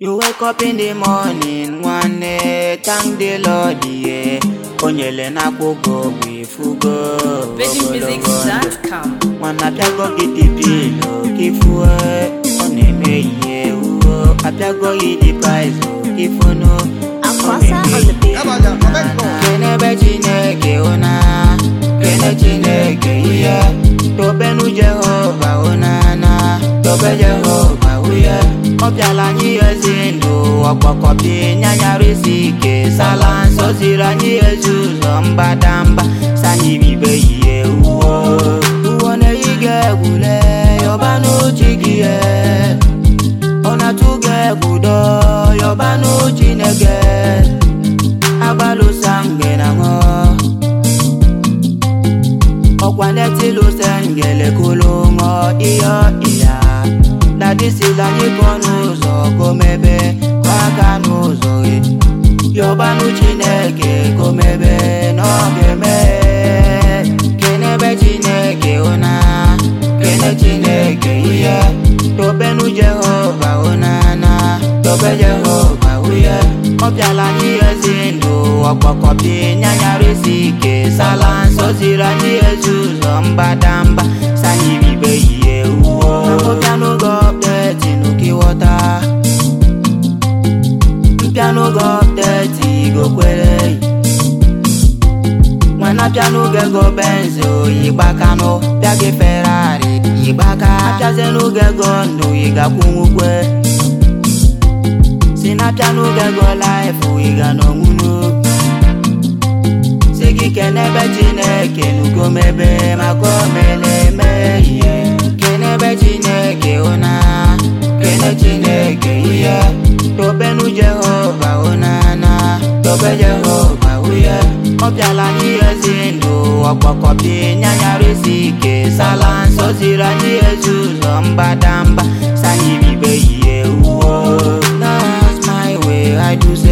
You wake up in the morning, nwanne, thank the Lord, yeah. Onyele na-akwụgo bụ ifugo ogologo ndụ. VeggieMusics.com. Nwana apịago gị dị pilo ka ifue ọ na-eme ihe uwo apịago gị dị paizo ka ifunu ọ Akwasa na-eme on the beat. ihe kenebe chineke ụna kene chineke ihe tobenu jehova ụnana tobe jehova uye ọ bịala anyị ezi ndụ ọkpọkọpị nyanyarịsi ike sala nsọ ziri anyị ezi ụzọ mbadamba sanyibibe ihe uwo uwo na-eyi ga-egwule yọba n'uchi gị ye ọ na-atụ ga-egwudo yọba n'uchi nege agbalụsa mgbe na ṅụ ọkwa netilusa ngele kulu ṅụ ihe ịya dadisila anyị kọ n'ụzọ komebe aka n'ụzọ gị yọbanụ chineke komebe n'oge mee kenebe chineke ụna kene chineke ihe tobenu jehova ụnana tobe jehova uye ọ bịala anyị ezi ndụ ọkpọkọpị nyanyarịsi ike sala nsọ ziri anyị ezi ụzọ mbadamba sanyibibe ihe uwo ọbịanụgo ọpdeti n'ukiwọta mpịanụgo ọpdeti igokwere nwana pịanụgo ego benzi oyigbakanụ pịa gị ferari yigbaka pịazenụgo ego ndụ yigakwunwukwe si na pịanụgo ego laịfụ yiga n'onwunu si gị kenebe chineke n'ugomebe maka omeleme ihe kenebe chineke ụna kene chineke ihe tobenu jehova ụnana tobe jehova uye ọ bịala anyị ezi ndụ ọkpọkọpị nyanyarịsi ike sala nsọ ziri anyị ezi ụzọ mbadamba sanyibibe ihe uwo That's my way I do